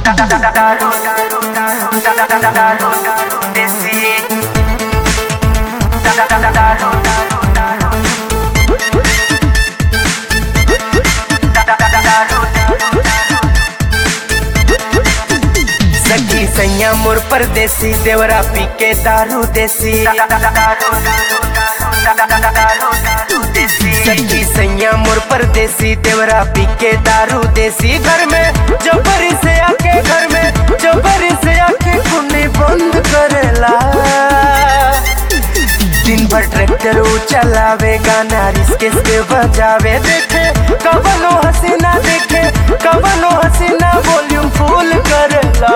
दारू दारू दारू दारू दारू देसी दारू दारू दारू सखी सैया मोर परदेसी देवरा पी के दारू देसी सखी सैया मोर परदेसी देवरा पी के दारू देसी घर में जबरी से आके घर में जबरी से आके कुने बंद करेला दिन भर ट्रैक्टर ऊ चलावे गाना रिस्के से बजावे देखे कवनो हसीना देखे कवनो हसीना वॉल्यूम फुल करेला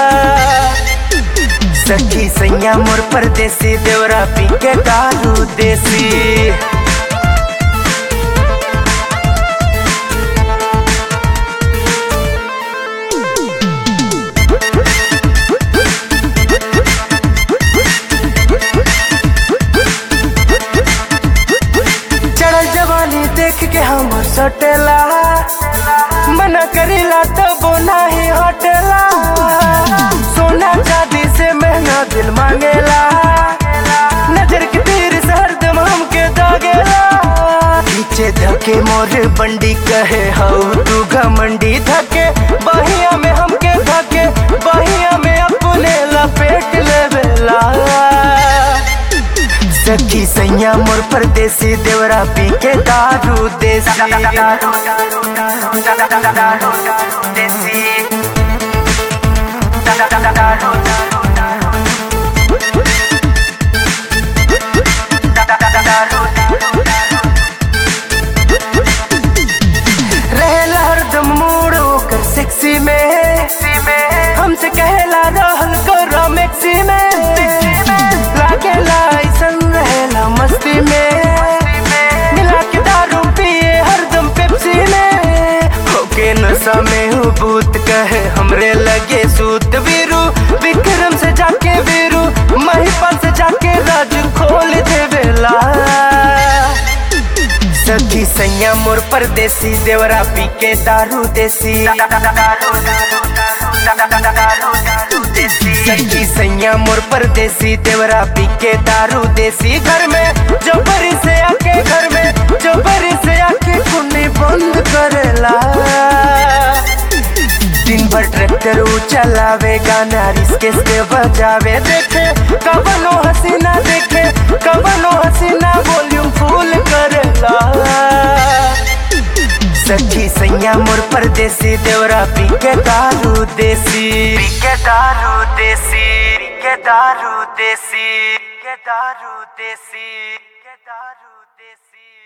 सखी सैया मोर परदेसी देवरा पी के दारू देसी चढ़ल जवानी देख के हम सटेला मना करेला तब नाही हटेला सोना चांदी से महंगा दिल मांगेला नजर के तीर से हरदम हमके दागेला पीछे धके मोर बंडी कहे हऊ तू घमंडी धके बहिया में हमके धके बहिया में अपने लपेट लेवेला सखी सैया मोर परदेसी देवरा पी के दारू देसी देसी रहेला हरदम मूड ओकर सेक्सी में हमसे कहेला रहल करो मैक्सी में लागेला ऐसन रहेला मस्ती में मिला के दारू पिए हरदम पेप्सी में होके नशा में हूँ भूत कहे हमरे लगे सूत वीरू विक्रम से जाके वीरू महिपा से जाके राज खोल देवेला सखी सैया मोर परदेसी देवरा पी के दारू देसी सखी सैया मोर परदेसी देवरा पी के दारू देसी घर में जबरी से आके घर में जबरी से आके कुने बंद करेला दिन भर ट्रैक्टर ऊ चलावे गाना रिस्के से बजावे देखे कवनो हसीना देखे कवनो हसीना वॉल्यूम फुल करेला सखी सैया मोर परदेसी देवरा पी के दारू देसी पी के दारू देसी पी के दारू देसी पी के दारू देसी पी के दारू देसी